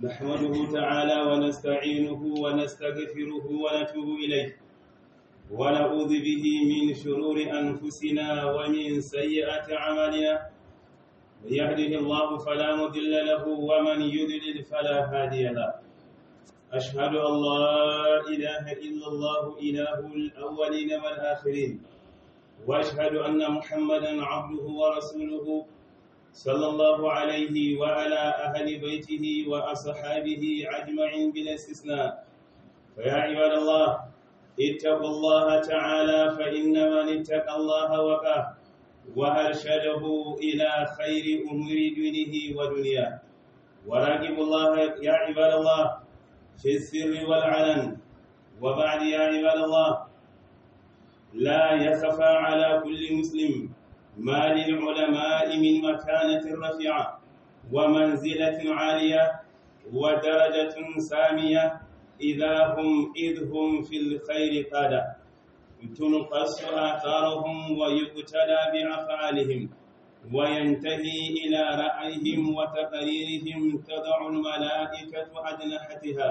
نحمده تعالى ونستعينه ونستغفره ونتوب إليه ونعوذ به من شرور أنفسنا ومن سيئات أعمالنا من يهده الله فلا مضل له ومن يضلل فلا هادي له أشهد أن لا إله إلا الله إله الأولين والآخرين وأشهد أن محمدا عبده ورسوله صلى الله عليه وعلى أهل بيته وأصحابه أجمعين بلا استثناء فيا عباد الله اتقوا الله تعالى فإن من اتقى الله وقاه وأرشده إلى خير أمور دينه ودنياه وراقبوا الله يا عباد الله في السر والعلن وبعد يا عباد الله لا يخفى على كل مسلم ما للعلماء من مكانة رفيعة ومنزلة عالية ودرجة سامية إذا هم إذ هم في الخير قادة تنقص آثارهم ويقتلى بأفعالهم وينتهي إلى رأيهم وتقريرهم تضع الملائكة أجنحتها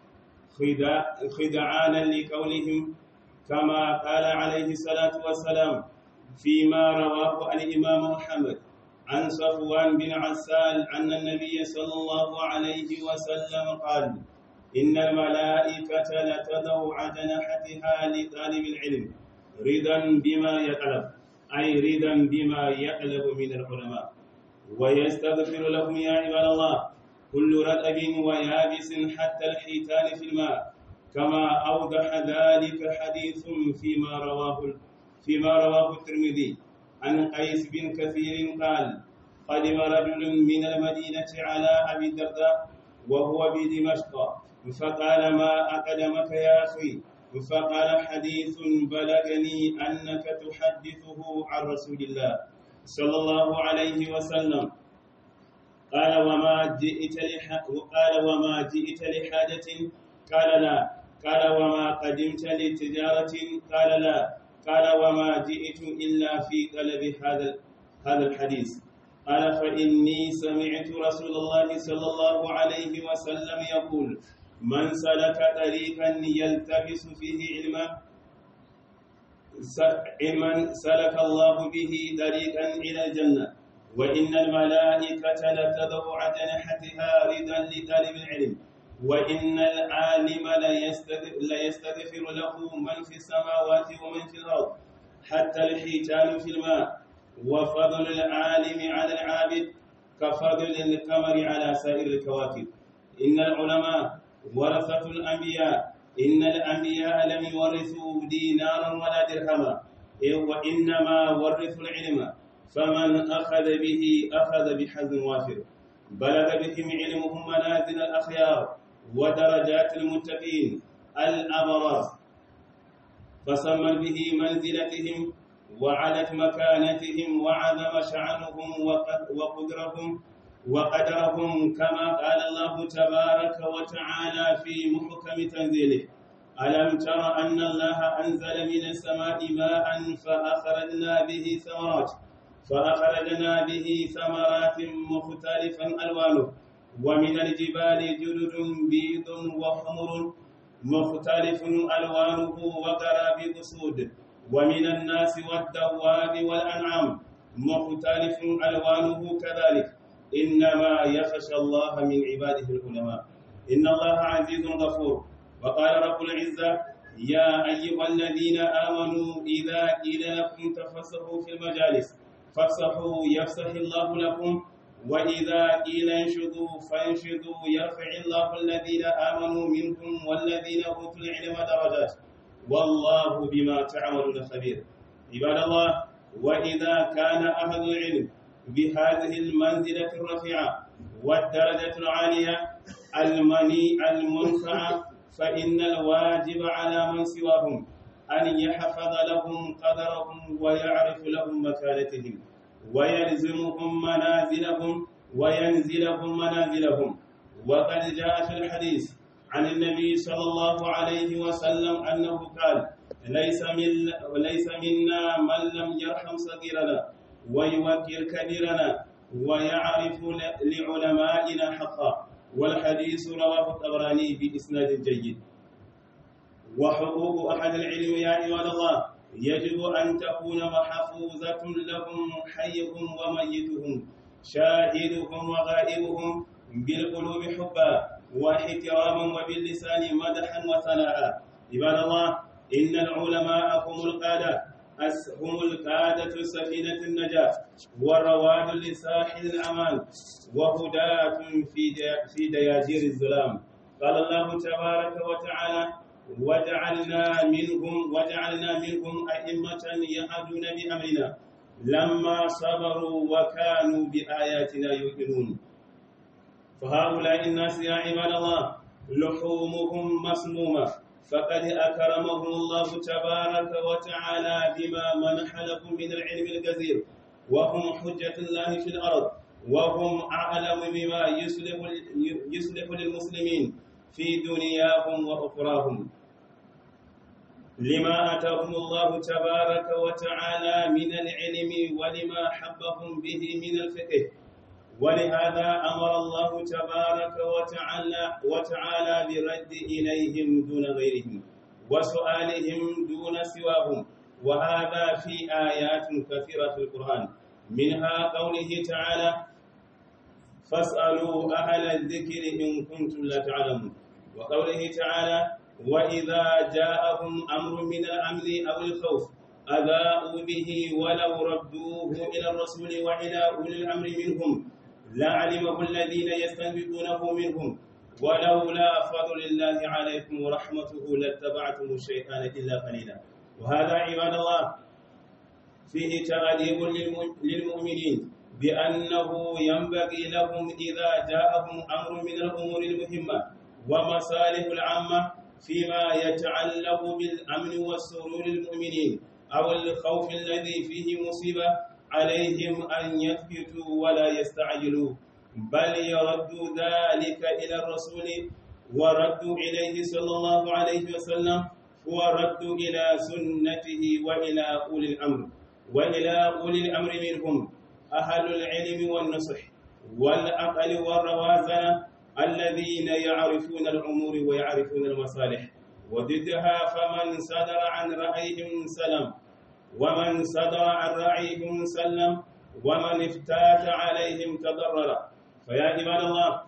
خدعانا لقولهم كما قال عليه الصلاة والسلام فيما رواه الإمام محمد عن صفوان بن عسال أن النبي صلى الله عليه وسلم قال إن الملائكة لتضع أجنحتها لطالب العلم رضا بما يطلب أي رضا بما يطلب من العلماء ويستغفر لهم يا عباد الله كل رطب ويابس حتى الحيتان في الماء كما أوضح ذلك حديث فيما رواه فيما رواه الترمذي عن قيس بن كثير قال قدم رجل من المدينة على أبي الدرداء وهو بدمشق فقال ما أقدمك يا أخي فقال حديث بلغني أنك تحدثه عن رسول الله صلى الله عليه وسلم قال وما جئت لح... قال وما جئت لحاجة قال لا قال وما قدمت لتجارة قال لا قال وما جئت إلا في طلب هذا هذا الحديث قال فإني سمعت رسول الله صلى الله عليه وسلم يقول من سلك طريقا يلتمس فيه علما علما سلك الله به طريقا إلى الجنة وإن الملائكة لتضع أجنحتها رضا لطالب العلم وإن العالم ليستغفر له من في السماوات ومن في الأرض حتى الحيتان في الماء وفضل العالم على العابد كفضل القمر على سائر الكواكب إن العلماء ورثة الأنبياء إن الأنبياء لم يورثوا دينارا ولا درهما وإنما ورثوا العلم فمن أخذ به أخذ بحظ وافر بلغ بهم علمهم منازل الأخيار ودرجات المتقين الأبرار فسمى به منزلتهم وعلت مكانتهم وعظم شعنهم وقدرهم وقدرهم كما قال الله تبارك وتعالى في محكم تنزيله ألم تر أن الله أنزل من السماء ماء فأخرجنا به ثمرات فأخرجنا به ثمرات مختلفا ألوانه ومن الجبال جدد بيض وحمر مختلف ألوانه وغرابيب سود ومن الناس والدواب والأنعام مختلف ألوانه كذلك إنما يخشى الله من عباده العلماء إن الله عزيز غفور وقال رب العزة يا أيها الذين آمنوا إذا قيل لكم تفسحوا في المجالس فافسحوا يفسح الله لكم وإذا قيل انشدوا فانشدوا يرفع الله الذين آمنوا منكم والذين أوتوا العلم درجات والله بما تعملون خبير عباد الله وإذا كان أهل العلم بهذه المنزلة الرفيعة والدرجة العالية المني المنفعة فإن الواجب على من سواهم أن يحفظ لهم قدرهم ويعرف لهم مكانتهم ويلزمهم منازلهم وينزلهم منازلهم وقد جاء في الحديث عن النبي صلى الله عليه وسلم أنه قال ليس من ليس منا من لم يرحم صغيرنا ويوكر كبيرنا ويعرف لعلمائنا حقا والحديث رواه الطبراني بإسناد جيد وحقوق أحد العلم يا عباد الله يجب أن تكون محفوظة لهم حيهم وميتهم شاهدهم وغائبهم بالقلوب حبا واحتراما وباللسان مدحا وثناء عباد الله إن العلماء هم القادة هم القادة سفينة النجاة والرواد لساحل الأمان وهداة في في دياجير الظلام قال الله تبارك وتعالى وجعلنا منهم وجعلنا منهم أئمة يهدون بأمرنا لما صبروا وكانوا بآياتنا يؤمنون فهؤلاء الناس يا عباد الله لحومهم مسمومة فقد أكرمهم الله تبارك وتعالى بما منح لهم من العلم الجزير وهم حجة الله في الأرض وهم أعلم بما يصلح يصلح للمسلمين في دنياهم وأخراهم لما أتاهم الله تبارك وتعالى من العلم ولما حبهم به من الفقه ولهذا أمر الله تبارك وتعالى وتعالى برد إليهم دون غيرهم وسؤالهم دون سواهم وهذا في آيات كثيرة في القرآن منها قوله تعالى فاسألوا أهل الذكر إن كنتم لا تعلمون وقوله تعالى وإذا جاءهم أمر من الأمن أو الخوف أذاءوا به ولو ردوه إلى الرسول وإلى أولي الأمر منهم لعلمه الذين يستنبطونه منهم ولولا فضل الله عليكم ورحمته لاتبعتم الشيطان إلا قليلا وهذا عباد الله فيه تغليب للمؤمنين بأنه ينبغي لهم إذا جاءهم أمر من الأمور المهمة ومصالح العامة فيما يتعلق بالأمن والسرور المؤمنين أو الخوف الذي فيه مصيبة عليهم أن يثبتوا ولا يستعجلوا بل يردوا ذلك إلى الرسول وردوا إليه صلى الله عليه وسلم وردوا إلى سنته وإلى أولي الأمر وإلى أولي الأمر منهم أهل العلم والنصح والعقل والروازنة الذين يعرفون الأمور ويعرفون المصالح وضدها فمن صدر عن رأيهم سلم ومن صدر عن رأيهم سلم ومن افتات عليهم تضرر فيا عباد الله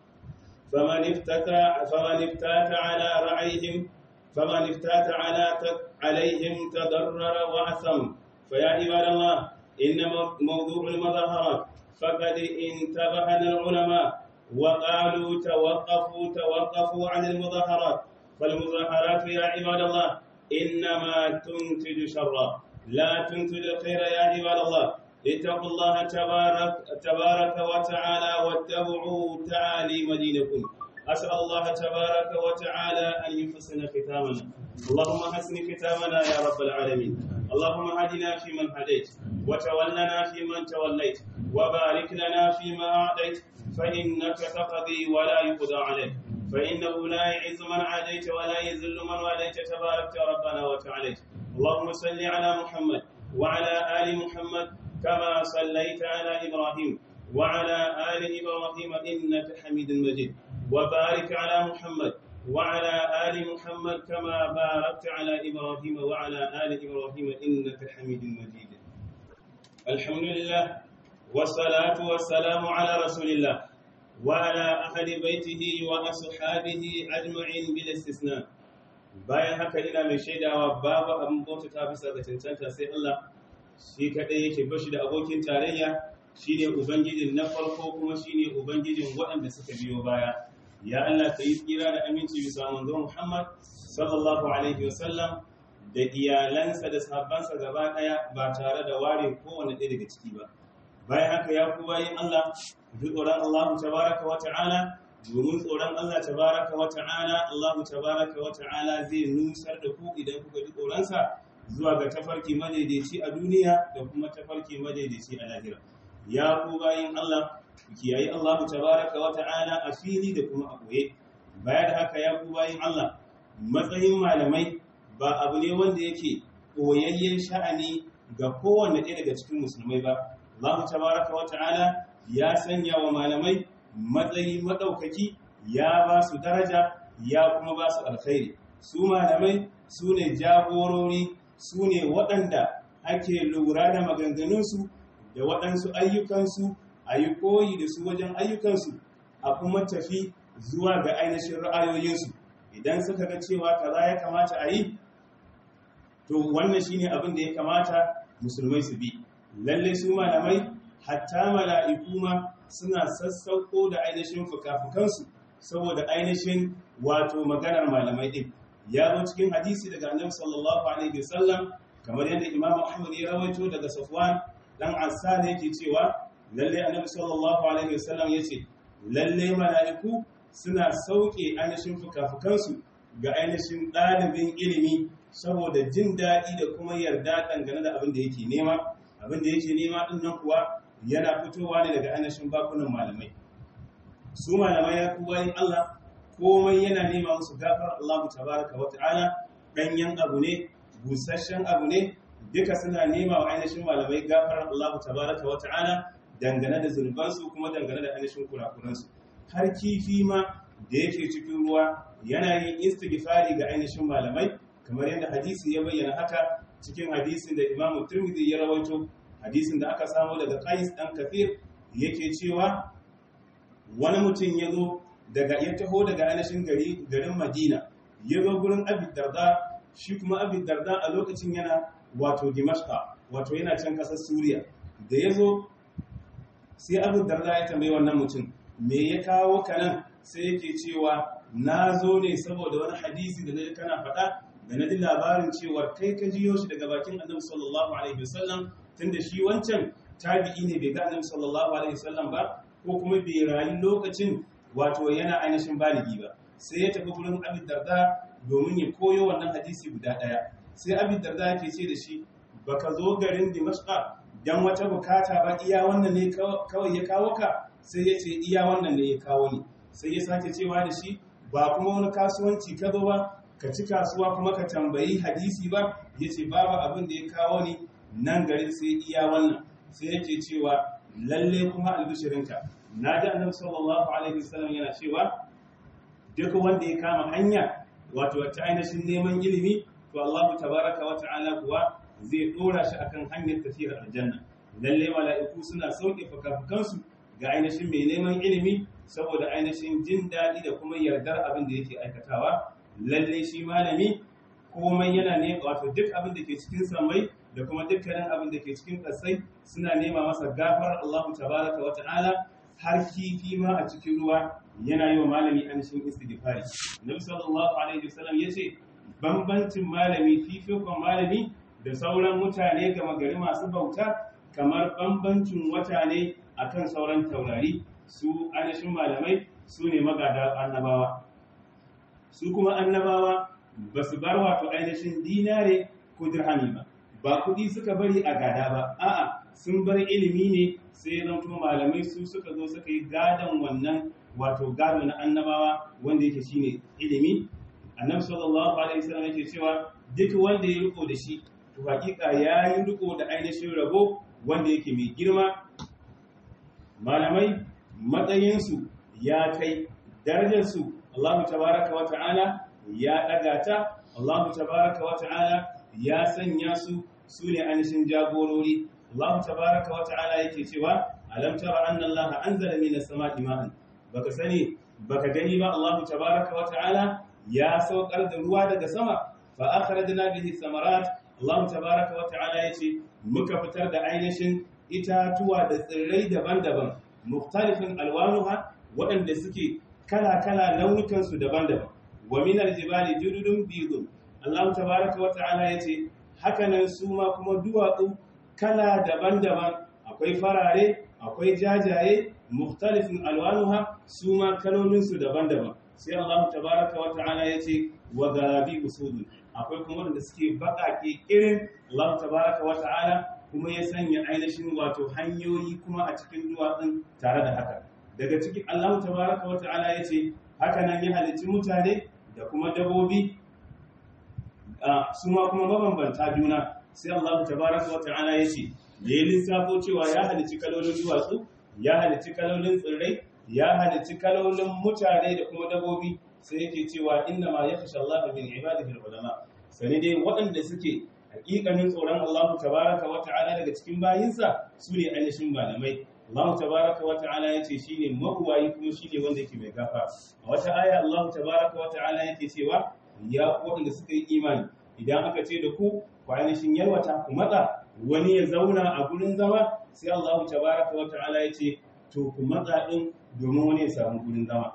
فمن افتت فمن افتات على رأيهم فمن افتات على عليهم تضرر وأثم فيا عباد الله إن موضوع المظاهرات فقد انتبه العلماء وقالوا توقفوا توقفوا عن المظاهرات فالمظاهرات يا عباد الله إنما تنتج شرا لا تنتج الخير يا عباد الله اتقوا الله تبارك, تبارك وتعالى واتبعوا تعاليم دينكم أسأل الله تبارك وتعالى أن يحسن ختامنا اللهم حسن ختامنا يا رب العالمين اللهم هدنا فيمن هديت وتولنا فيمن توليت وبارك لنا فيما أعطيت فإنك تقضي ولا يقضى عليك فإنه لا يعز من عاديت ولا يذل من واليت تبارك ربنا وتعاليت اللهم صل على محمد وعلى آل محمد كما صليت على إبراهيم وعلى آل إبراهيم إنك حميد مجيد وبارك على محمد وعلى آل محمد كما باركت على إبراهيم وعلى آل إبراهيم إنك حميد مجيد الحمد لله والصلاة والسلام على رسول الله وعلى أهل بيته وأصحابه أجمعين بلا استثناء bayan haka ina mai shaidawa babu abin bauta ta bisa ga cancanta sai Allah shi kadai yake bashi da abokin tarayya shine ubangijin na farko kuma shine ubangijin waɗanda suka biyo baya ya Allah ka yi tsira da aminci bisa manzo Muhammad sallallahu alaihi wasallam da iyalansa da sahabbansa gaba daya ba tare da ware kowane ɗaya daga ciki ba bayan haka ya ku bayin Allah bi tsoron Allah tabaraka wa ta'ala domin tsoron Allah tabaraka wa ta'ala Allah tabaraka wa ta'ala zai nusar da ku idan kuka ji tsoronsa zuwa ga tafarki madaidaici a duniya da kuma tafarki madaidaici a lahira ya ku bayin Allah ku kiyayi Allah tabaraka wa ta'ala a fili da kuma a koye baya da haka ya ku bayin Allah matsayin malamai ba abu ne wanda yake koyayyen sha'ani ga kowanne ɗaya daga cikin musulmai ba Allah tabaraka wa ta'ala ya sanya wa malamai matsayi madaukaki ya ba su daraja ya kuma ba su alkhairi su malamai su ne jagorori su ne waɗanda ake lura da maganganunsu da waɗansu ayyukansu a yi koyi da su wajen ayyukansu a kuma tafi zuwa ga ainihin ra'ayoyinsu idan suka ga cewa kaza ya kamata a yi to wannan shine abin da ya kamata musulmai su bi lalle su malamai hatta mala'iku ma suna sassauko da ainihin fukafukansu saboda ainihin wato maganar malamai din ya zo cikin hadisi daga annabi sallallahu alaihi wasallam kamar yadda imamu ahmad ya rawaito daga safwan dan asal yake cewa lalle annabi sallallahu alaihi wasallam yace lalle mala'iku suna sauke ainihin fukafukansu ga ainihin ɗalibin ilimi saboda jin daɗi da kuma yarda dangane da abin da yake nema abin da yake nema ɗin nan kuwa yana fitowa ne daga ainihin bakunan malamai su malamai ya kuwa yin Allah komai yana nema musu gafar Allah tabaraka wa ta'ala ɗanyen abu ne busasshen abu ne duka suna nema wa ainihin malamai gafar Allah tabaraka wa ta'ala dangane da zunubansu kuma dangane da ainihin kurakuransu har kifi ma da yake cikin ruwa yana yin istighfari ga ainihin malamai kamar yadda hadisi ya bayyana haka cikin hadisin da Imam Tirmidhi ya rawaito hadisin da aka samu daga Qais dan Kathir yake cewa wani mutum ya zo daga ya taho daga ainihin gari garin Madina ya zo gurin Abi Darda shi kuma Abi Darda a lokacin yana wato Dimashqa wato yana can kasar Suriya da ya zo sai Abu Darda ya tambayi wannan mutum me ya kawo ka nan sai yake cewa na zo ne saboda wani hadisi da na kana faɗa da na ji labarin cewa kai ka jiyo shi daga bakin annabi sallallahu alaihi wasallam tunda shi wancan tabi'i ne bai ga annabi sallallahu alaihi wasallam ba ko kuma bai rayu lokacin wato yana ainihin baligi ba sai ya tafi gurin Abi Darda domin ya koyo wannan hadisi guda ɗaya sai Abi Darda yake ce da shi baka zo garin Dimashqa dan wata bukata ba iya wannan ne kawai ya kawo ka sai ya ce iya wannan ne ya kawo ni sai ya sake cewa da shi ba kuma wani kasuwanci ka zo ba ka ci kasuwa kuma ka tambayi hadisi ba ya ce babu abin da ya kawo ni nan garin sai iya wannan sai yake cewa lalle kuma albishirinka na ji annabi sallallahu alaihi wasallam yana cewa duk wanda ya kama hanya wato ta ainihin neman ilimi to Allah tabaraka wa ta'ala kuwa zai dora shi akan hanyar tafiyar aljanna lalle mala'iku suna sauke fukafukansu ga ainihin mai neman ilimi saboda ainihin jin daɗi da kuma yardar abin da yake aikatawa lalle shi malami komai yana ne wato duk abin da ke cikin samai da kuma dukkanin abin da ke cikin ƙasai suna nema masa gafar Allah tabaraka wa ta'ala har kifi ma a cikin ruwa yana yi wa malami ainihin istighfari nabi sallallahu alaihi wasallam yace bambancin malami fifikon malami da sauran mutane gama gari masu bauta kamar bambancin wata ne akan sauran taurari su ainihin malamai su ne magada annabawa su kuma annabawa ba su bar wato ainihin dinare ko dirhami ba ba kuɗi suka bari a gada ba a'a sun bar ilimi ne sai zanto malamai su suka zo suka yi gadon wannan wato gado na annabawa wanda yake shine ilimi annabi sallallahu alaihi wasallam yake cewa duk wanda ya riko da shi to hakika ya yi riko da ainihin rabo wanda yake mai girma malamai matsayinsu ya kai darajarsu Allah tabaraka wa ta'ala ya ɗaga ta Allah tabaraka wa ta'ala ya sanya su su ne ainihin jagorori Allah tabaraka wa ta'ala yake cewa alam tara anna Allah anzala minas sama'i ma'an baka sani baka gani ba Allah tabaraka wa ta'ala ya saukar da ruwa daga sama fa akhrajna bihi samarat Allah tabaraka wa ta'ala yace muka fitar da ainihin itatuwa da tsirrai daban-daban muktalifin alwanuha waɗanda suke kala-kala launukansu daban-daban wa min aljibali jududun bidun Allah tabaraka wa ta'ala yace hakanan su ma kuma duwatsu kala daban-daban akwai farare akwai jajaye muktalifin alwanuha su ma kalolinsu daban-daban sai Allah tabaraka wa ta'ala yace wa garabi usudun akwai kuma wanda suke baƙaƙe irin Allah tabaraka wa ta'ala kuma ya sanya ainihin wato hanyoyi kuma a cikin duwatsun tare da haka daga cikin Allah tabaraka wa ta'ala ya ce haka nan ya halicci mutane da kuma dabobi su ma kuma mabambanta juna sai Allah tabaraka wa ta'ala ya ce da ya lissafo cewa ya halicci kalolin duwatsu ya halicci kalolin tsirrai ya halicci kalolin mutane da kuma dabobi sai yake cewa inna ma yakhsha Allah min ibadihi ulama sani dai waɗanda suke hakikanin tsoron Allah tabaraka wa ta'ala daga cikin bayinsa su ne ainihin malamai Allah tabaraka wa ta'ala yace shine mahuwayi kuma shine wanda yake mai gafa a wata aya Allah tabaraka wa ta'ala yake cewa ya waɗanda suka yi imani idan aka ce da ku ku ainihin yalwata ku matsa wani ya zauna a gurin zama sai Allah tabaraka wa ta'ala yace to ku matsa din domin wani ya samu gurin zama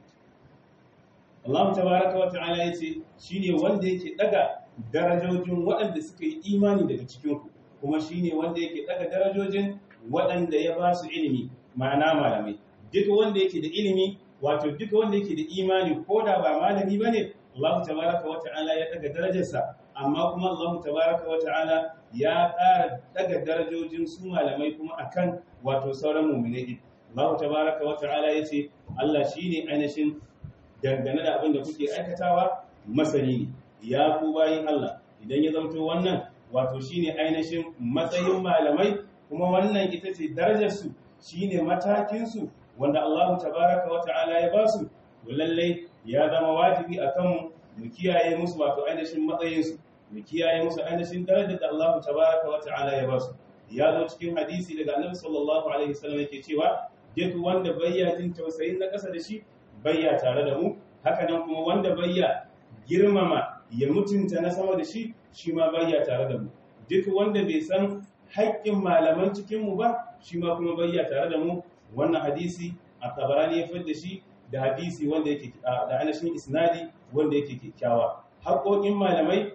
Allah tabaraka wa ta'ala yace shine wanda yake daga darajojin waɗanda suka yi imani daga cikin ku kuma shine wanda yake daga darajojin waɗanda ya ba su ilimi ma'ana malamai duka wanda yake da ilimi wato duka wanda yake da imani ko da ba malami bane Allah tabaraka wa ta'ala ya daga darajarsa amma kuma Allah tabaraka wa ta'ala ya ƙara daga darajojin su malamai kuma akan wato sauran mu'minai Allah tabaraka wa ta'ala yace Allah shine ainihin dangane da abin da kuke aikatawa masani ne ya ku bayin Allah idan ya zamto wannan wato shine ainihin matsayin malamai kuma wannan ita ce darajarsu shine matakinsu wanda Allah tabaraka wa ta'ala ya ba su lallai ya zama wajibi a kanmu mu kiyaye musu wato ainihin matsayinsu mu kiyaye musu ainihin darajar da Allah tabaraka wa ta'ala ya ba su ya zo cikin hadisi daga Annabi sallallahu alaihi wasallam yake cewa duk wanda bayya jin tausayin na ƙasa da shi bayya tare da mu haka nan kuma wanda bayya girmama ya mutunta na sama da shi shi ma bayya tare da mu duk wanda bai san haƙƙin malaman cikinmu ba shi ma kuma bayya tare da mu wannan hadisi a tabarani ya da shi da hadisi wanda yake da ainihin isnadi wanda yake kyakkyawa haƙoƙin malamai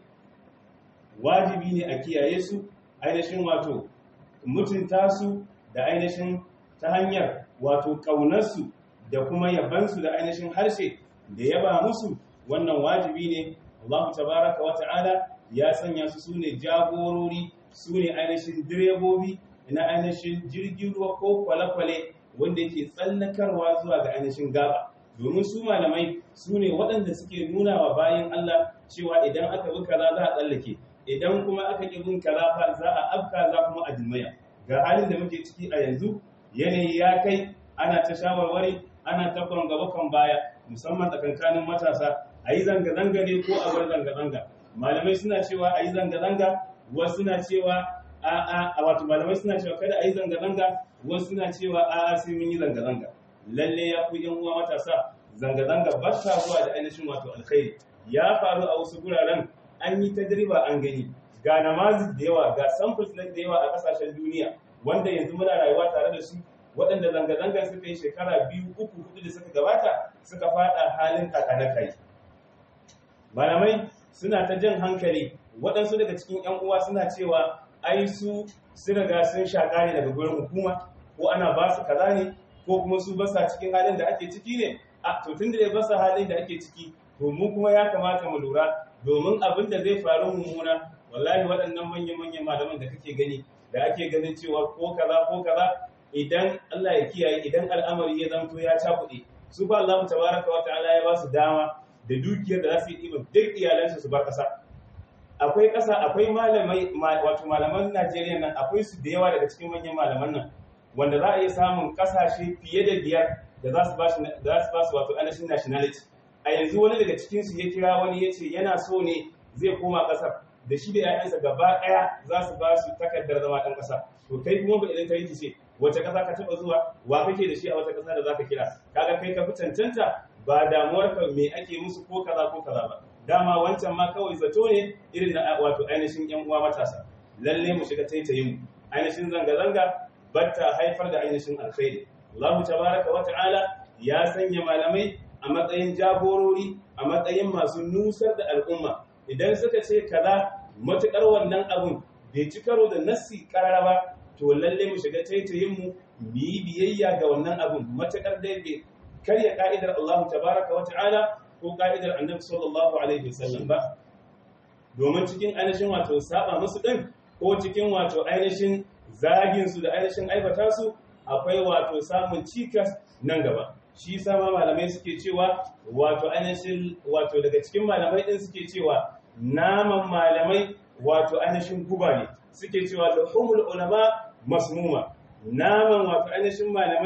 wajibi ne a kiyaye su ainihin wato mutunta su da ainihin ta hanyar wato ƙaunarsu da kuma yabansu da ainihin harshe da yaba musu wannan wajibi ne Allah tabaraka wa ta'ala ya sanya su sune jagorori su ne ainihin direbobi na ainihin jirgin ruwa ko kwale-kwale wanda ke tsallakarwa zuwa ga ainihin gaba domin su malamai su ne waɗanda suke nuna wa bayan Allah cewa idan aka bi kaza za a tsallake idan kuma aka ƙi bin kaza fa za a afka za kuma a jimaya ga halin da muke ciki a yanzu yanayi ya kai ana ta shawarwari ana ta gaba kan baya musamman tsakankanin matasa a yi zanga-zanga ne ko a bar zanga-zanga malamai suna cewa a yi zanga-zanga wasu suna cewa a a wato malamai suna cewa kada a yi zanga-zanga wasu suna cewa a a sai mun yi zanga-zanga lalle ya ku yan uwa matasa zanga-zanga ba ta zuwa da ainihin wato alkhairi ya faru a wasu guraren an yi tajriba an gani ga namazi da yawa ga samples na da yawa a kasashen duniya wanda yanzu muna rayuwa tare da su waɗanda zanga-zanga suka yi shekara biyu uku hudu da suka gabata suka fada halin kakanakai malamai suna ta jan hankali waɗansu daga cikin 'yan uwa suna cewa ai su sun riga sun shaƙa ne daga gurin hukuma ko ana ba su kaza ne ko kuma su basa cikin halin da ake ciki ne a to tun da ya basa halin da ake ciki to mu kuma ya kamata mu lura domin abin da zai faru mummuna wallahi waɗannan manya-manyan malaman da kake gani da ake ganin cewa ko kaza ko kaza idan Allah ya kiyaye idan al'amari ya zanto ya cakuɗe su ba Allah tabaraka wa ta'ala ya ba su dama da dukiyar da za su yi ɗiban duk iyalansu su bar ƙasa akwai ƙasa akwai malamai wato malaman Najeriya nan akwai su da yawa daga cikin manyan malaman nan wanda za a iya samun ƙasashe fiye da biyar da za su ba su da za su ba su wato ainihin nationality a yanzu wani daga cikin su ya kira wani ya ce yana so ne zai koma ƙasar da shi da ‘ya'yansa gaba ɗaya za su ba su takardar zama ɗan ƙasa to kai kuma ba idan ka yi ce wace ƙasa ka taɓa zuwa wa kake da shi a wata ƙasa da za ka kira kaga kai ka fi cancanta ba damuwar ka me ake musu ko kaza ko kaza ba dama wancan ma kawai zato ne irin na wato ainihin ‘yan uwa matasa lalle mu shiga taitayin mu ainihin zanga-zanga batta haifar da ainihin alkhairi Allah tabaraka wa ta'ala ya sanya malamai a matsayin jagorori a matsayin masu nusar da al'umma idan suka ce kaza matukar wannan abun bai ci karo da nassi karara ba to lalle mu shiga taitayin mu mu yi biyayya ga wannan abun matukar dai bai karya ka'idar Allah tabaraka wa ta'ala ko ka'idar Annabi sallallahu alaihi wasallam ba domin cikin ainihin wato saba musu din ko cikin wato ainihin zagin su da ainihin aibata su akwai wato samun cikas nan gaba shi sama malamai suke cewa wato ainihin wato daga cikin malamai din suke cewa naman malamai wato ainihin guba ne suke cewa da humul ulama masmuma naman wato ainihin malamai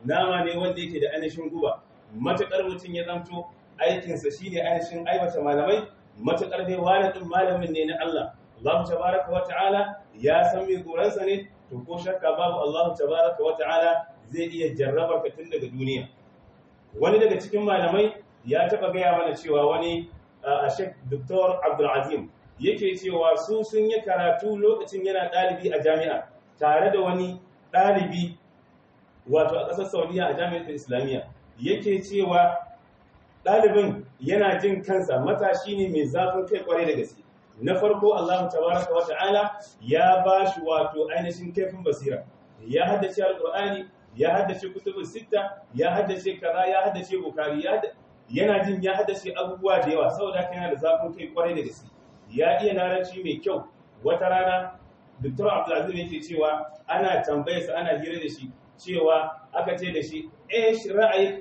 nama ne wanda yake da ainihin guba matukar mutum ya zamto aikinsa shine ainihin aiwata malamai matukar dai wani din malamin ne na Allah Allah tabaraka wa ta'ala ya san mai goransa ne to ko shakka babu Allah tabaraka wa ta'ala zai iya jarrabar ka tun daga duniya wani daga cikin malamai ya taba gaya mana cewa wani a Sheikh Dr. Abdul Azim yake cewa su sun yi karatu lokacin yana ɗalibi a jami'a tare da wani ɗalibi wato a ƙasar Saudiya a jami'ar Islamiyya yake cewa ɗalibin yana jin kansa matashi ne mai zafin kai kwarai da gaske na farko Allah tabaraka wa ta'ala ya ba shi wato ainihin kaifin basira ya haddace alqur'ani ya haddace kutubus sitta ya haddace kaza ya haddace bukari yana jin ya haddace abubuwa da yawa saboda haka yana da zafin kai kwarai da gaske ya iya larabci mai kyau wata rana Dr. Abdulaziz yake cewa ana tambayarsa ana hira da shi cewa aka ce da shi eh ra'ayi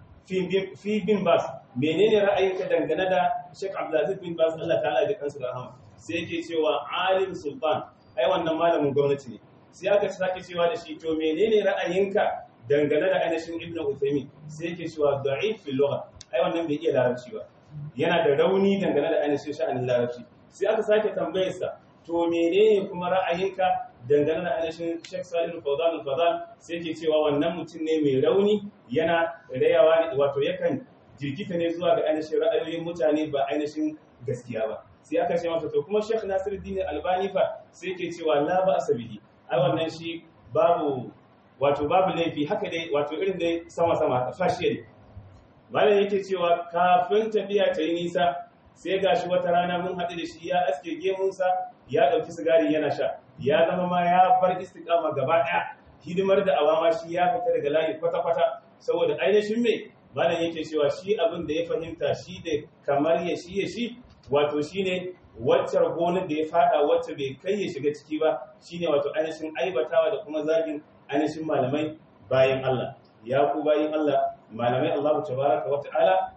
fi bin bas menene ra'ayinka dangane da Sheikh Abdulaziz bin Baz Allah ta'ala da kansu da rahama sai yake cewa alim sultan ai wannan malamin gwamnati ne sai aka sake cewa da shi to menene ra'ayinka dangane da ainihin Ibn Uthaymeen sai yake cewa da'if fil lugha ai wannan bai iya larabci ba yana da rauni dangane da ainihin sha'anin larabci sai aka sake tambayar sa to menene kuma ra'ayinka dangane da ainihin Sheikh Salim Fawzan al-Fawzan sai yake cewa wannan mutum ne mai rauni yana rayawa ne wato yakan jirgita ne zuwa ga ainihin ra'ayoyin mutane ba ainihin gaskiya ba sai aka ce masa to kuma Sheikh Nasiruddin Albani fa sai yake cewa la ba asabihi ai wannan shi babu wato babu laifi haka dai wato irin dai sama sama fashiya ne malam yake cewa kafin tafiya ta yi nisa sai gashi wata rana mun haɗu da shi ya aske gemunsa ya ɗauki sigari yana sha ya zama ma ya bar istiqama gaba ɗaya hidimar da awama shi ya fita daga layi kwata-kwata saboda ainihin me malam yake cewa shi abin da ya fahimta shi da kamar ya shi ya shi wato shine waccar gonar da ya fada wacce bai kai ya shiga ciki ba shine wato ainihin aibatawa da kuma zagin ainihin malamai bayan Allah ya ku bayan Allah malamai Allah tabaraka wa ta'ala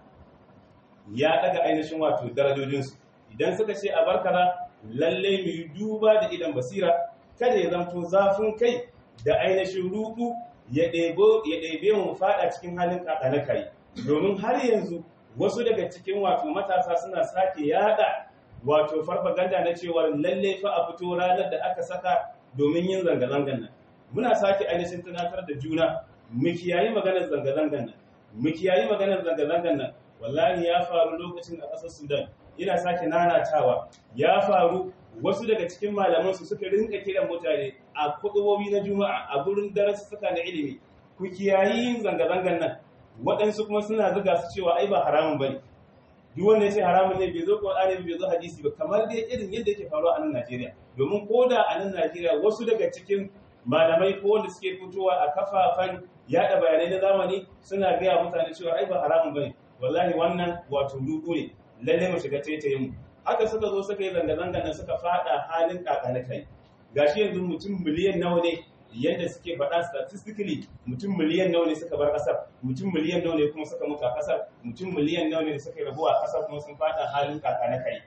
ya daga ainihin wato darajojinsu idan suka ce a barkara lalle mu yi duba da idan basira kada ya zamto zafin kai da ainihin rudu ya ɗebe mu faɗa cikin halin ƙaƙa kai domin har yanzu wasu daga cikin wato matasa suna sake yada wato farfaganda na cewa lalle fa a fito ranar da aka saka domin yin zanga-zangan nan muna sake ainihin tunatar da juna mu kiyayi maganar zanga-zangan nan mu kiyayi maganar zanga-zangan nan wallahi ya faru lokacin a ƙasar Sudan ina sake nanatawa ya faru wasu daga cikin malamansu suka rinka kiran mutane a kudubobi na juma'a a gurin darussuka na ilimi ku kiyayi yin zanga-zangan nan waɗansu kuma suna zuga su cewa ai ba haramun bane duk wanda ya ce haramun ne bai zo Qur'ani bai zo hadisi ba kamar dai irin yadda yake faruwa a nan Najeriya domin koda a nan Najeriya wasu daga cikin malamai ko wanda suke fitowa a kafafan yada bayanai na zamani suna gaya mutane cewa ai ba haramun bane wallahi wannan wato ruɗu ne lalle mu shiga taitayin mu haka suka zo suka yi zanga-zanga nan suka fada halin kakana kai gashi yanzu mutum miliyan nawa ne yadda suke faɗa statistically mutum miliyan nawa ne suka bar ƙasar mutum miliyan nawa ne kuma suka mutu a ƙasar mutum miliyan nawa ne suka rabu a ƙasar kuma sun fada halin kakana kai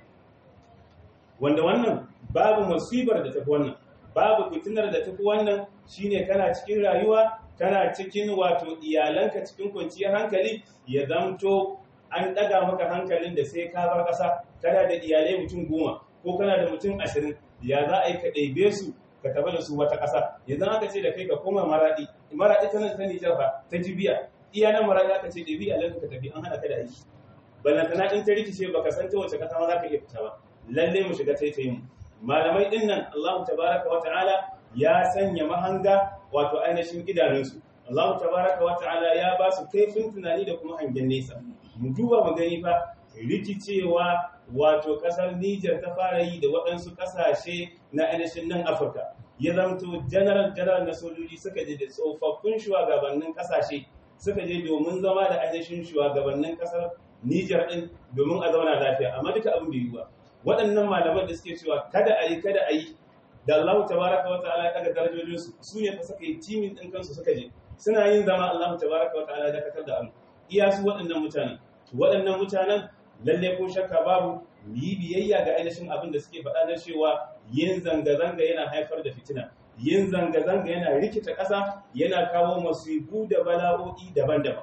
wanda wannan babu musibar da tafi wannan babu fitinar da tafi wannan shine kana cikin rayuwa kana cikin wato iyalanka cikin kwanciyar hankali ya zamto an ɗaga maka hankalin da sai ka bar ƙasa kana da iyalai mutum goma ko kana da mutum ashirin ya za a yi ka ɗaibe su ka tafi da su wata ƙasa yanzu aka ce da kai ka koma maraɗi maraɗi ta nan ta nijar fa ta jibiya iya nan maraɗi aka ce ɗaibi iyalanka ka tafi an haɗa ka da aiki ballantana in ta rikice baka san ta wace ƙasa ma za ka iya fita ba lalle mu shiga taitayin mu malamai ɗin nan Allahu tabaraka wa ta'ala ya sanya mahanga wato ainihin idanunsu Allahu tabaraka wa ta'ala ya ba su kaifin tunani da kuma hangen nesa mu duba mu gani fa rikicewa wato kasar Niger ta fara yi da waɗansu ƙasashe na ainihin nan Afirka ya zamto general general na sojoji suka je da tsofaffin shugabannin ƙasashe suka je domin zama da ainihin shugabannin ƙasar Niger din domin a zauna lafiya amma duka abin bai yi ba waɗannan malaman da suke cewa kada a yi kada a yi da Allah tabaraka wa ta'ala ya daga darajojinsu su ne fa suka yi timin ɗin kansu suka je suna yin zama Allah tabaraka wa ta'ala ya dakatar da abu iya su waɗannan mutanen waɗannan mutanen lalle ko shakka babu yi biyayya ga ainihin abin da suke faɗa na cewa yin zanga-zanga yana haifar da fitina yin zanga-zanga yana rikita ƙasa yana kawo masifu da bala'o'i daban-daban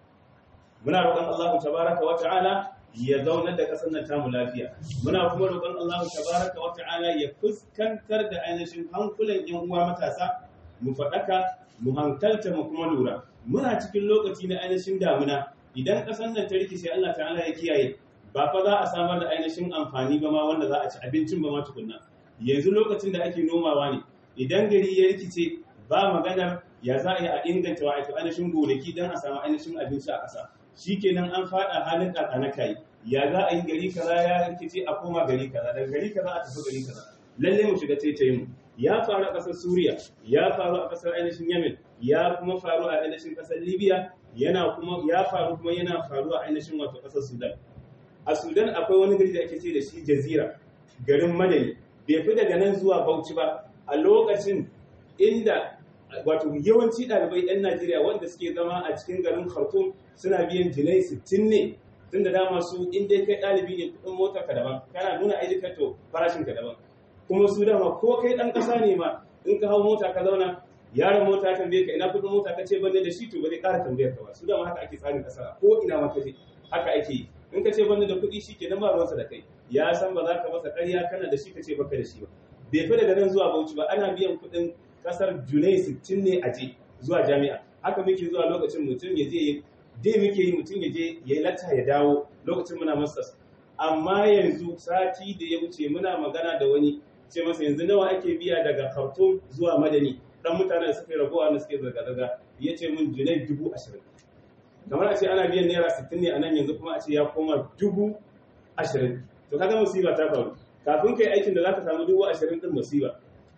muna roƙon Allah tabaraka wa ta'ala ya zaunar da ƙasar nan tamu lafiya muna kuma roƙon Allah tabaraka wa ta'ala ya fuskantar da ainihin hankulan yan uwa matasa mu faɗaka mu hankalta mu kuma lura muna cikin lokaci na ainihin damuna idan ƙasar nan ta rikice Allah ta'ala ya kiyaye ba fa za a samar da ainihin amfani ba ma wanda za a ci abincin ba ma tukunna yanzu lokacin da ake nomawa ne idan gari ya rikice ba maganar ya za a yi a inganta wa ainihin gonaki don a samu ainihin abinci a ƙasa shikenan an faɗa halin ƙaƙa na kai ya za a yi gari kaza ya rikice a koma gari kaza daga gari kaza a tafi gari kaza lalle mu shiga taitayin mu ya faru a ƙasar Suriya ya faru a ƙasar ainihin Yemen ya kuma faru a ainihin ƙasar Libya yana kuma ya faru kuma yana faru a ainihin wato ƙasar Sudan a Sudan akwai wani gari da ake ce da shi Jazira garin Madani bai fi daga nan zuwa Bauchi ba a lokacin inda wato yawanci ɗalibai 'yan Najeriya wanda suke zama a cikin garin Khartoum suna biyan jinai 60 ne tun da dama su in dai kai ɗalibi ne kuɗin motar ka daban kana nuna ID card to farashin ka daban kuma su dama ko kai ɗan ƙasa ne ma in ka hau mota ka zauna yaron mota tambaye ka ina kuɗin mota ka ce ban da shi to ba zai ƙara tambayar ka ba su dama haka ake tsarin ƙasa ko ina ma ka je haka ake yi in ka ce ban da kuɗi shi kenan ba ruwansa da kai ya san ba za ka masa ƙarya kana da shi ka ce baka da shi ba bai fi daga nan zuwa Bauchi ba ana biyan kuɗin ƙasar Junai 60 ne a je zuwa jami'a haka muke zuwa lokacin mutum ya je dai muke yi mutum ya je ya yi latta ya dawo lokacin muna masters amma yanzu sati da ya wuce muna magana da wani ce masa yanzu nawa ake biya daga Khartoum zuwa Madani dan mutane da suka yi rabuwa da suke zirga-zirga ya ce mun Junai dubu ashirin kamar a ce ana biyan naira sittin ne a nan yanzu kuma a ce ya koma dubu ashirin to kaga musiba ta faru kafin kai aikin da zaka samu dubu ashirin din musiba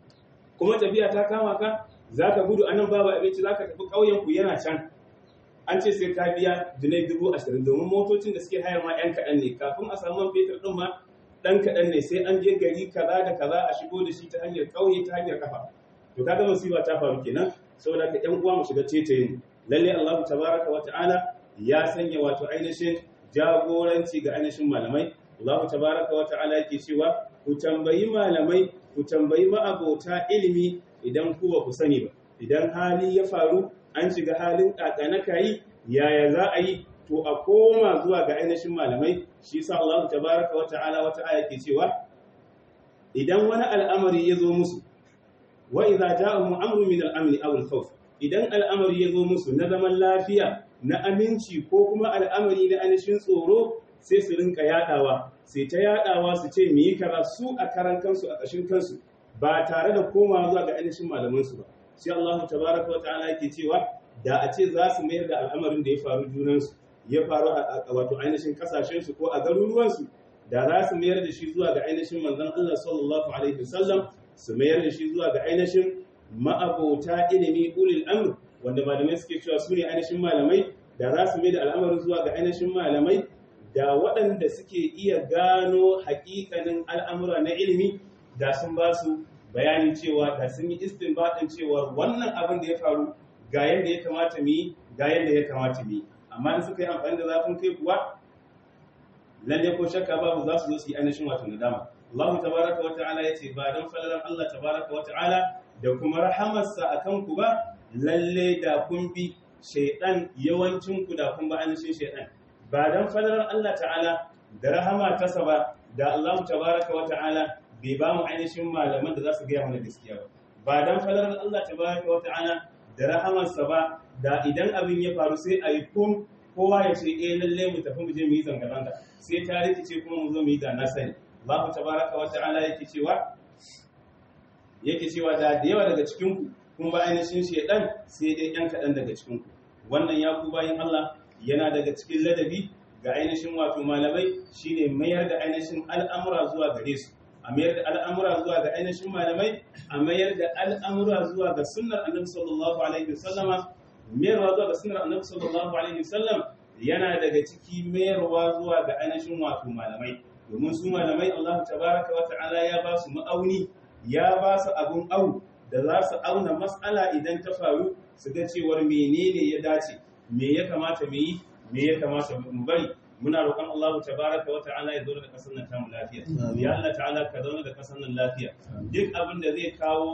kuma tafiya ta kama ka zaka gudu anan babu abinci zaka tafi ƙauyen ku yana can an ce sai ka biya dinai dubu ashirin domin motocin da suke hayar ma yan kaɗan ne kafin a samu man fetur ɗin ma ɗan kaɗan ne sai an je gari kaza da kaza a shigo da shi ta hanyar ƙauye ta hanyar kafa to kaga musiba ta faru kenan saboda ka ƴan uwa mu shiga tetayin lalle Allah tabaraka wa ta'ala ya sanya wato ainihin jagoranci ga ainihin malamai Allah tabaraka wa ta'ala yake cewa ku tambayi malamai ku tambayi ma'abota ilimi idan ku ba ku sani ba idan hali ya faru an shiga halin kakana kayi yaya za a yi to a koma zuwa ga ainihin malamai shi yasa Allah tabaraka wa ta'ala wata aya ke cewa idan wani al'amari ya zo musu wa idza ja'ahum amrun min al-amn aw al-khawf idan al'amari ya zo musu na zaman lafiya na aminci ko kuma al'amari na ainihin tsoro sai su rinka yadawa sai ta yadawa su ce mu yi kaza su a karan kansu a ƙashin kansu ba tare da komawa zuwa ga ainihin malaman su ba sai Allah tabaraka wa ta'ala yake cewa da a ce za su mayar da al'amarin da ya faru junansu ya faru a wato ainihin kasashen su ko a garuruwan su da za su mayar da shi zuwa ga ainihin manzon Allah sallallahu alaihi wasallam su mayar da shi zuwa ga ainihin ma'abota ilimi ulil amr wanda malamai suke cewa su ne ainihin malamai da za su mai da al'amarin zuwa ga ainihin malamai da waɗanda suke iya gano hakikanin al'amura na ilimi da sun ba su bayani cewa da sun yi istinbadin cewa wannan abin da ya faru ga yadda ya kamata mu yi ga yadda ya kamata mu yi amma in suka yi amfani da zafin kai kuwa lalle ko shakka babu za su zo su yi ainihin wato nadama Allah tabaraka wa ta'ala yace ba dan falalan Allah tabaraka wa ta'ala da kuma rahamarsa akan ku ba lalle da kun bi shaydan yawancin ku da kun ba ainihin shaydan ba dan falalan Allah ta'ala da rahama ta ba da Allah tabaraka wa ta'ala bai ba mu ainihin malaman da za su gaya mana gaskiya ba ba dan falalan Allah tabaraka wa ta'ala da rahamarsa ba da idan abin ya faru sai a yi kun kowa ya ce eh lalle mu tafi mu je mu yi zanga-zanga sai ta rikice kuma mu zo mu yi da na sani Allah tabaraka wa ta'ala yake cewa yake cewa da da yawa daga cikin ku kun ba ainihin shedan sai dai yan kadan daga cikin ku wannan ya ku bayin Allah yana daga cikin ladabi ga ainihin wato malamai shine mayar da ainihin al'amura zuwa gare su a mayar da al'amura zuwa ga ainihin malamai a mayar da al'amura zuwa ga sunnar annabi sallallahu alaihi wasallama mayarwa zuwa ga sunnar annabi sallallahu alaihi wasallam yana daga ciki mayarwa zuwa ga ainihin wato malamai domin su malamai Allah tabaraka wa ta'ala ya ba su ma'auni ya ba su abun au da za su auna mas'ala idan ta faru su ga cewar menene ya dace me ya kamata mu yi me ya kamata mu bari muna roƙon Allah tabaraka wa ta'ala ya zauna da kasar nan tamu lafiya ya Allah ta'ala ka zauna da kasar nan lafiya duk abin da zai kawo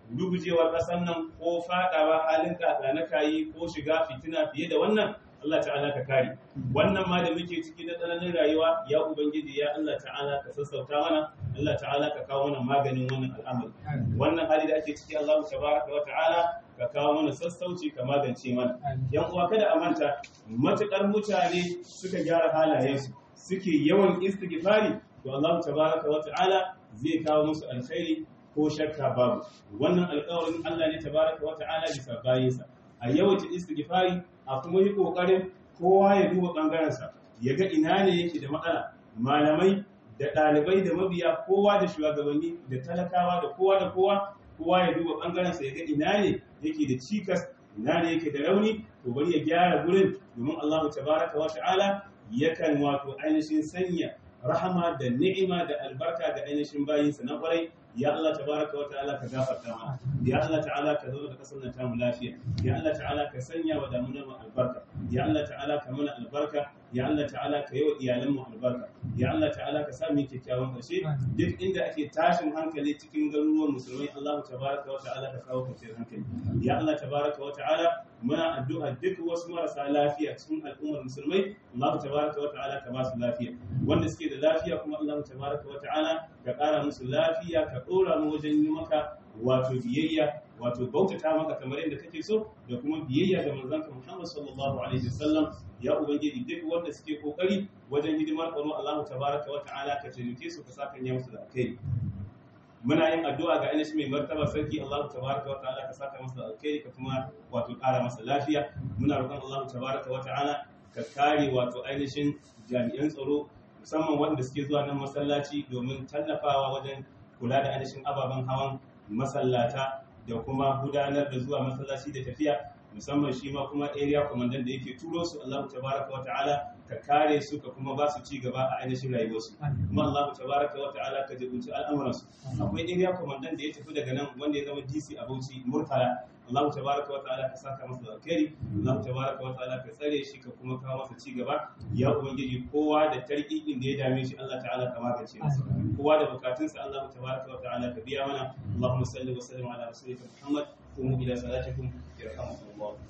rugujewar ƙasar nan ko faɗawa halin kakana kayi ko shiga fitina fiye da wannan Allah ta'ala ka kare wannan ma da muke ciki na tsananin rayuwa ya ubangiji ya Allah ta'ala ka sassauta mana Allah ta'ala ka kawo mana maganin wannan al'amari wannan hali da ake ciki Allah tabaraka wa ta'ala ka kawo mana sassauci ka magance mana yan uwa kada a manta matukar mutane suka gyara halayensu suke yawan istighfari to Allah tabaraka wa ta'ala zai kawo musu alkhairi ko shakka babu wannan alƙawarin Allah ne tabaraka wa ta'ala bisa bayinsa a yawaita istighfari a kuma yi kokarin kowa ya duba bangarensa ya ga ina ne yake da matsala malamai da ɗalibai da mabiya kowa da shugabanni da talakawa da kowa da kowa kowa ya duba bangarensa ya ga ina ne yake da cikas ina ne yake da rauni to bari ya gyara gurin domin Allah tabaraka wa ta'ala yakan wato ainihin sanya rahama da ni'ima da albarka ga ainihin bayinsa na kwarai ya Allah tabaraka wa ta'ala ka gafarta mana ya Allah ta'ala ka zo da kasar nan tamu lafiya ya Allah ta'ala ka sanya wa damunar mu albarka ya Allah ta'ala ka mana albarka ya Allah ta'ala ka yi wa iyalan mu albarka ya Allah ta'ala ka sa mu kyakkyawan karshe duk inda ake tashin hankali cikin garuruwan musulmai Allah tabaraka wa ta'ala ka kawo kwanciyar hankali ya Allah tabaraka wa ta'ala muna addu'a duk wasu marasa lafiya cikin al'ummar musulmai Allah tabaraka wa ta'ala ka ba su lafiya wanda suke da lafiya kuma Allah tabaraka wa ta'ala ka ƙara musu lafiya ka ɗora mu wajen yi maka wato biyayya wato bautata maka kamar yadda kake so da kuma biyayya ga manzanka Muhammad sallallahu alaihi wasallam ya ubangiji duk wanda suke kokari wajen hidimar tsaro Allah tabaraka wa ta'ala ka taimake su ka saka ya musu da alkhairi muna yin addu'a ga ainihin mai martaba sarki Allah tabaraka wa ta'ala ka saka masa alkhairi ka kuma wato ƙara masa lafiya muna roƙon Allah tabaraka wa ta'ala ka kare wato ainihin jami'an tsaro musamman waɗanda suke zuwa nan masallaci domin tallafawa wajen kula da ainihin ababen hawan masallata da kuma gudanar da zuwa masallaci da tafiya musamman shi ma kuma area commandant da yake turo su Allah tabaraka wa ta'ala ka kare su ka kuma ba su ci gaba a ainihin rayuwarsu kuma Allah tabaraka wa ta'ala ka jibunci al'amuransu akwai area commandant da ya tafi daga nan wanda ya zama DC a Bauchi Murtala Allah tabaraka wa ta'ala ka saka masa da alkhairi Allah tabaraka wa ta'ala ka tsare shi ka kuma kawo masa ci gaba ya ubangiji kowa da tarkikin da ya dame shi Allah ta'ala ka magance masa kowa da bukatunsa Allah tabaraka wa ta'ala ka biya mana Allahumma salli wa sallim ala rasulika Muhammad قوموا إلى صلاتكم يرحمكم الله